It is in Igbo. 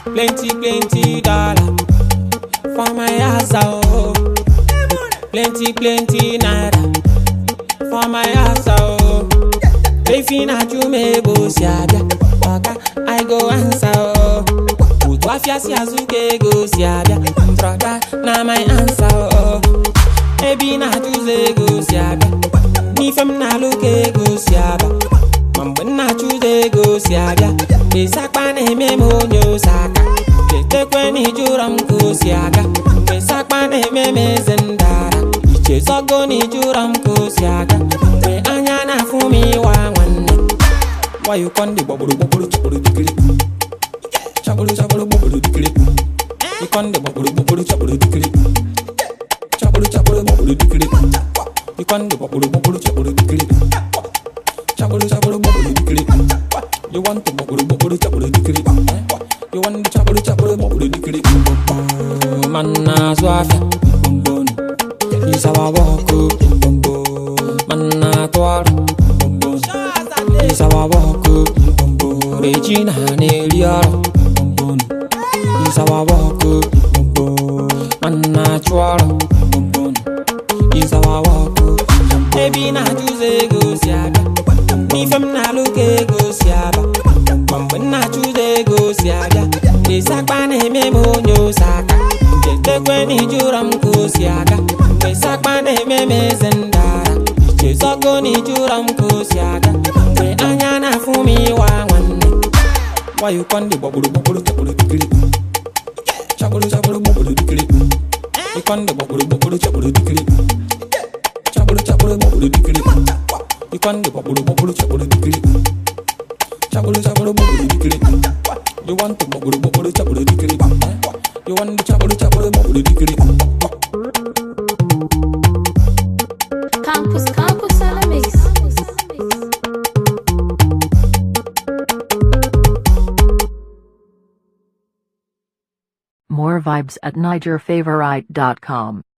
Plenty, plenty dollar for my house, oh. Plenty, plenty naira for my house, oh. Efi na chume bo si abịa, ọga I go answer, oh. Otu afịa si azụ ka ego si abịa, broda na my answer, oh. Ebi na achụzọ ego si abịa, n'ife m na-alụ ka ego si abịa. Ma mgbe m na-achụzọ ego si abịa, esakpa na-eme m onye ose aka. Chetekwe na ijụrọ m ka o si aga, mgbe sakpa na-eme m eze ndara. Ichezogo na ijụrọ m ka o si aga, mgbe anya na-afụ m ịwa nwanne. Wayo konde gbagburu gbagburu chọkpụrụ dikiri. Chọkpụrụ chọkpụrụ gbagburu dikiri. Ikonde gbagburu gbagburu chọkpụrụ dikiri. Chọkpụrụ chọkpụrụ gbagburu dikiri. Ikonde gbagburu gbagburu chọkpụrụ dikiri. Chọkpụrụ chọkpụrụ gbagburu dikiri. You want to gbagburu gbagburu chọkpụrụ dikiri. You want to chọkpụrụ chọkpụrụ gbagburu dikiri. Man na-azụ afịa. Isawa wọkụ. Man na-atụ ọrụ. Isawa wọkụ. Regina na-eri ọrụ. Isawa wọkụ. Man na-achụ ọrụ. Isawa wọkụ. Ebi na-achụzọ ego si abịa. N'ife m na-alụ ka ego si aba. Ma mgbe m na-achụzọ ego si abịa. Esakpa na-eme m onye ose aka. Chetekwe na ijụrọ m ka o si aga. Mgbe sakpa na-eme m eze ndara. Ichezogo na ijụrọ m ka o si aga. Mgbe anya na-afụ m ịwa nwanne. Wayo konde gbagburu gbagburu chọkpụrụ dikiri. Chọkpụrụ chọkpụrụ gbagburu dikiri. Ikonde gbagburu gbagburu chọkpụrụ dikiri. Chọkpụrụ chọkpụrụ gbagburu dikiri. Ikonde gbagburu gbagburu chọkpụrụ dikiri. Chọkpụrụ chọkpụrụ gbagburu dikiri. You want to gbagburu gbagburu chọkpụrụ dikiri. You want to chọkpụrụ chọkpụrụ gbagburu dikiri. Campus, campus, enemies. More vibes at NigerFavorite.com.